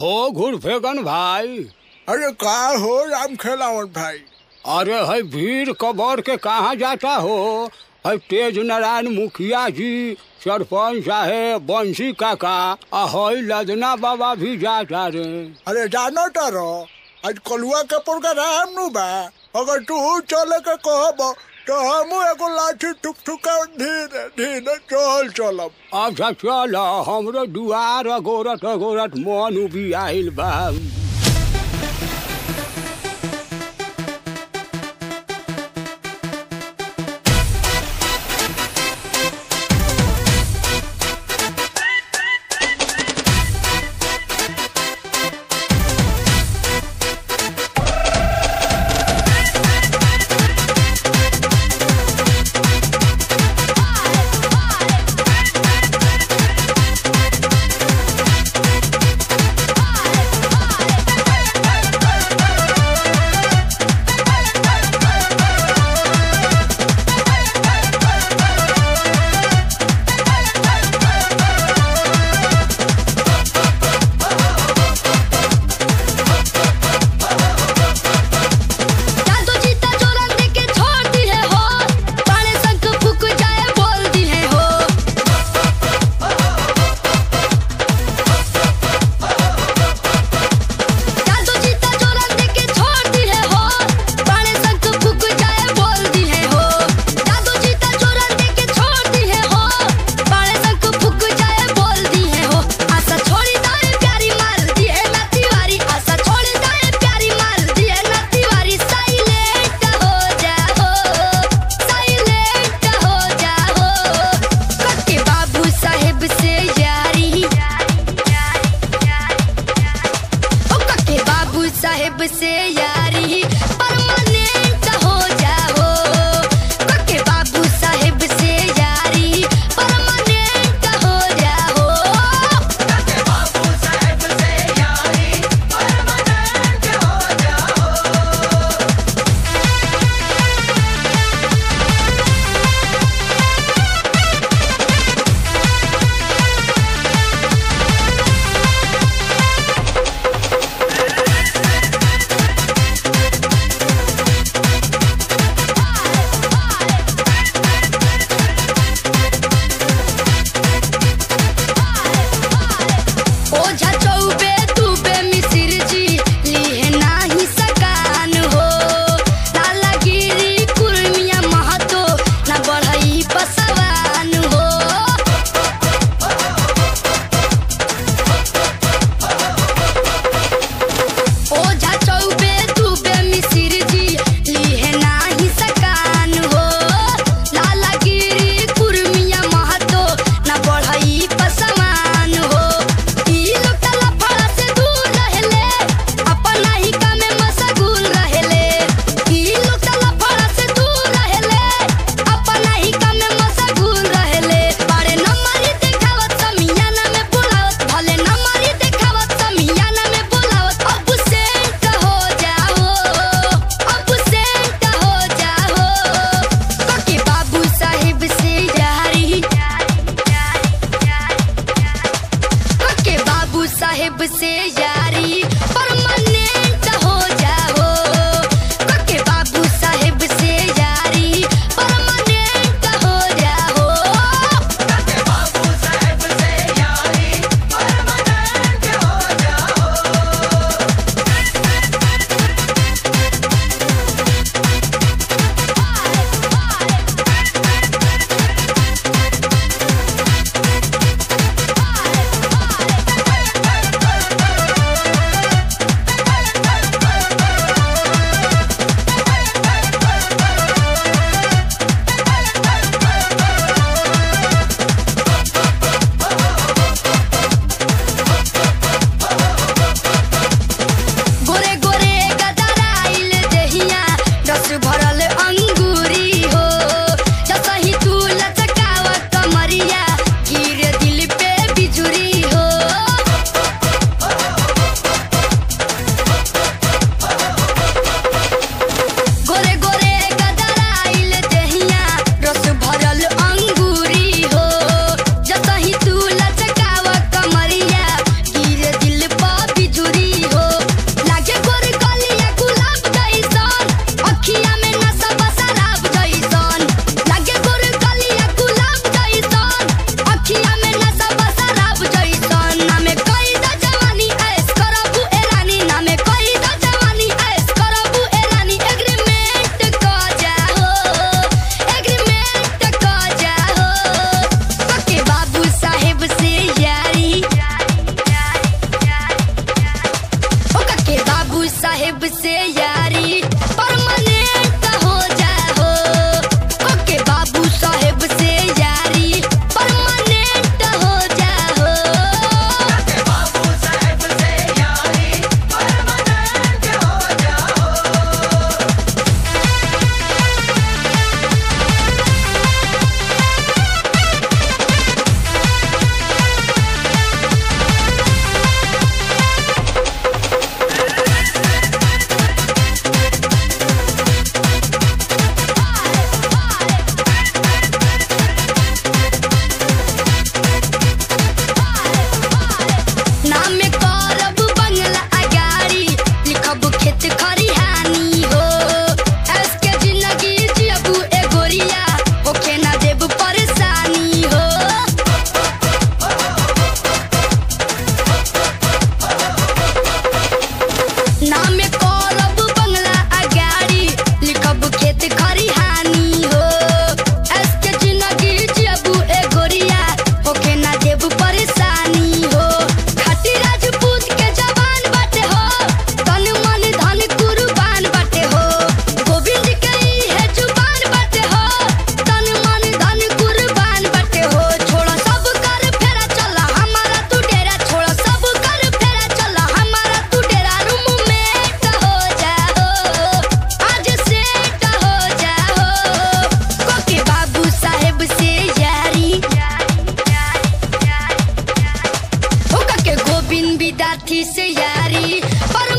हो घुरफेगन भाई अरे का हो राम खेलावन भाई अरे है भीड़ कबर के कहाँ जाता हो है तेज नारायण मुखिया जी सरपंच साहेब बंसी काका आ है लदना बाबा भी जाता रे अरे जानो तारो आज कलुआ के प्रोग्राम नु बा अगर तू चले के कहब तो हम एगो लाठी ठुक ठुका धीरे धीरे चल चलब अच्छा चल हमरो दुआर अगोरत अगोरत मन उबी आइल बा जादू जीता चोरन दे के छोड़ दी है हो पाने संग फूक जाए बोल दी है हो जादू जीता चोरन दे के छोड़ दी है हो पाने संग फूक जाए बोल दी है हो जादू जीता चोरन दे के छोड़ दी है हो पाने संग फूक जाए बोल दी है हो आशा छोड़ी दाए प्यारी मार दी है ना तिवारी आशा छोड़ी दाए प्यारी मार दी है ना तिवारी साइलेंट हो जाओ साइलेंट हो जाओ कके बाबू साहेब से यारी ओ कके बाबू साहेब से यारी परमानेंट हो जाओ कके बाबू साहेब से यारी परमानेंट हो जाओ ओझा चौबे दुबे मिसिर जी लिए नाही सकान हो लालागिरी कुर्मिया महतो ना बढ़ई पसवान हो ओझा चौबे दुबे मिसिर जी लिए नाही सकान हो लालागिरी कुर्मिया महतो ना बढ़ई पसवान हो ई लोग तला फड़ा से दूर रहेले अपना ही कामे मशगूल रहेले ई लोग तला फड़ा से दूर रहेले अपना ही कामे मशगूल रहेले बारे नंबरी देखावत समियाना में बुलावत भले नंबरी देखावत समियाना में बुलावत अब सेंट हो जाओ अब सेंट हो जाओ कके बाबू साहिब से यारी कके बाबू साहेब से यारी परमानेंट हो जाओ कके बाबू साहेब से यारी परमानेंट हो जाओ कथी से यारी पर